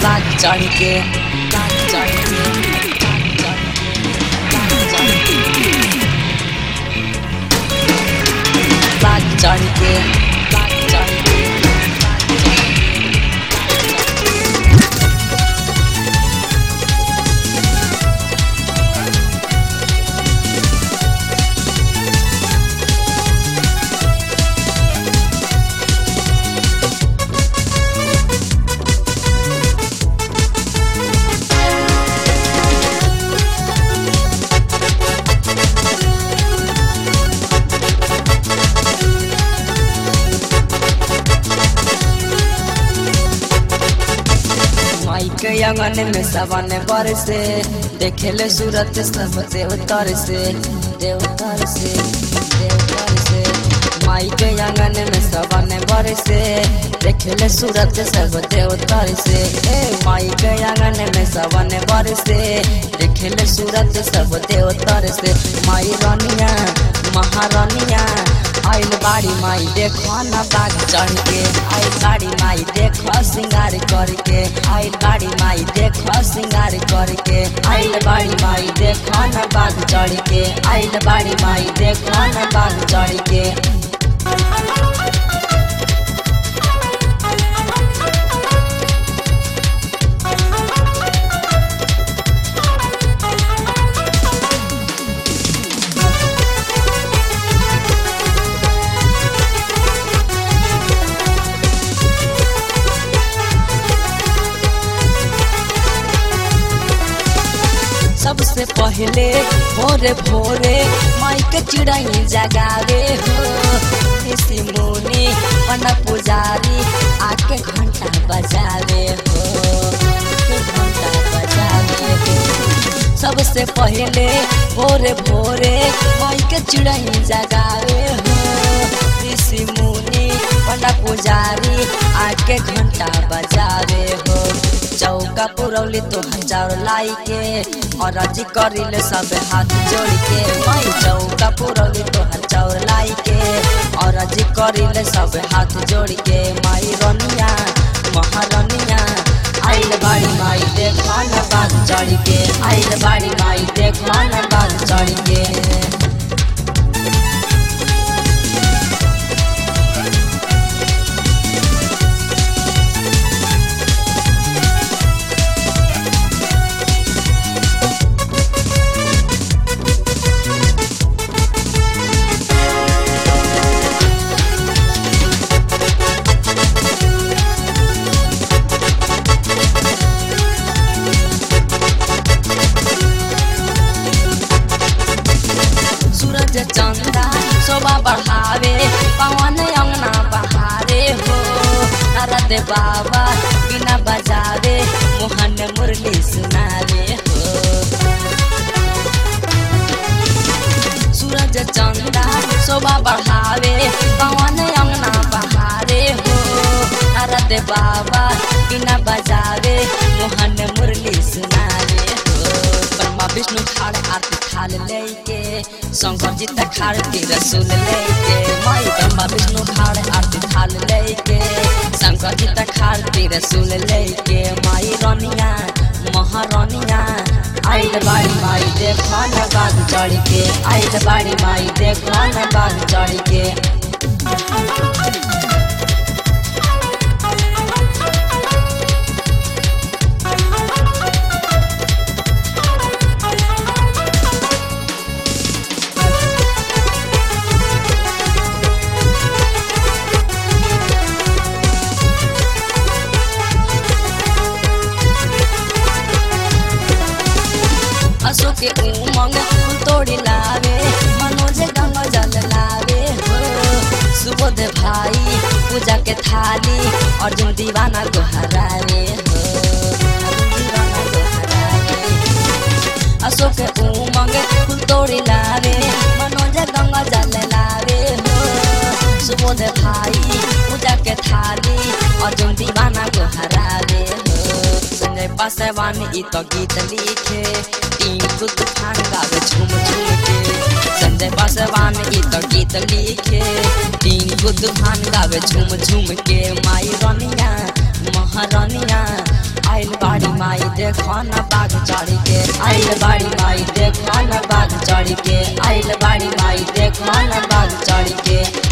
बाग चढ़ के बाग चढ़ के बाग चढ़ के बाग चढ़ के माई के आंगन में सवन बरसे देखेले सूरत सब देवतर से देवतर से देवतर से माई के आंगन में सवन बरसे देखेले सूरत सब देवतर से ए माई के आंगन में सवन बरसे देखेले सूरत सब देवतर से माई रानिया महारानिया आइल बाड़ी माई देखो न बाग चढ़ के आइल बाड़ी माई देखो सिंगार करके आइल बाड़ी माई देखो सिंगार करके आइल बाड़ी माई देखो न बाग चढ़ के आइल बाड़ी माई देखो न बाग चढ़ के सबसे पहले भोरे भोरे माई के चिड़ई जगावे हो ऋषि मुनि पन पुजारी आके घंटा बजावे हो आके घंटा बजावे हो सबसे पहले भोरे भोरे माई के चिड़ई जगावे हो ऋषि मुनि पन पुजारी आके घंटा बजावे हो चौका पुरौली तो हजार लाई के और अजी करिले सब हाथ जोड़ के माई चौका पुरौली तो हजार लाई के और अजी करिले सब हाथ जोड़ के माई रनिया महारनिया आइल बाड़ी माई देखा न बाग चढ़ के आइल बाड़ी माई देखा न बाग चढ़ के सूरज चंदा शोभा बढ़ावे पवन अंगना बहारे हो नारद बाबा बिना बजावे मोहन मुरली सुनावे हो सूरज चंदा शोभा बढ़ावे पवन अंगना बहारे हो नारद बाबा बिना बजावे मोहन मुरली सुनावे हो ब्रह्मा विष्णु खाड़ आरती थाल लेके शंकर जी तक खाड़ के रसूल लेके माई ब्रह्मा विष्णु खाड़ आरती थाल लेके शंकर जी तक खाड़ के रसूल लेके माई रानिया महारानिया आइल बाड़ी माई देखो न बाग चढ़ के आइल बाड़ी माई देखो न बाग चढ़ के अशोक के उमंग फूल तोड़ी लावे मनोज गंगा जल लावे हो सुबोध भाई पूजा के थाली अर्जुन दीवाना गोहरावे हो अर्जुन दीवाना गोहरावे। अशोक के उमंग फूल तोड़ी लावे मनोज गंगा जल लावे हो सुबोध भाई पूजा के थाली अर्जुन दीवाना गोहरावे हो संजय पासवान ई तो गीत लिखे टिंकू तूफान गावे झूम झूम के संजय पासवान ई तो गीत लिखे टिंकू तूफान गावे झूम झूम के माई रनिया महारानिया आइल देखो न बाघ चढ़ के आइल बाड़ी माई देखो न बाघ चढ़ के आइल बाड़ी माई देखो न बाघ चढ़ के